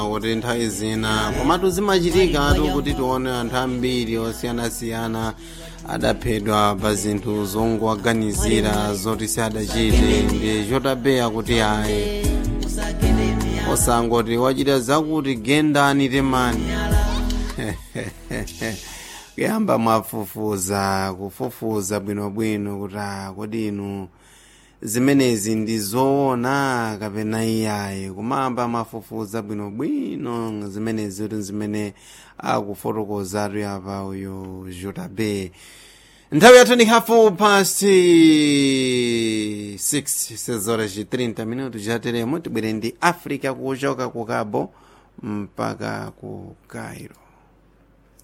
kuti nthawi zina komatu zimachitika atu kuti tione anthu ambiri osiyanasiyana adaphedwa pa zinthu zongowaganizira zoti siadachite ndi chotabeya kuti ayi osangoti wachita zakuti gendani temani kuyamba mwafufuza kufufuza bwinobwino kuti ah, kodi inu zimenezi ndi zoona kapena iyayi kumamba mafufuza bwinobwino zimenezi kuti zimene akufotokoza atu apa uyo jotabe nthawi yathu ni hafu past 6 sezora ci 30 minuto chateremo tibwere ndi africa kuchoka ku cabo mpaka ku cairo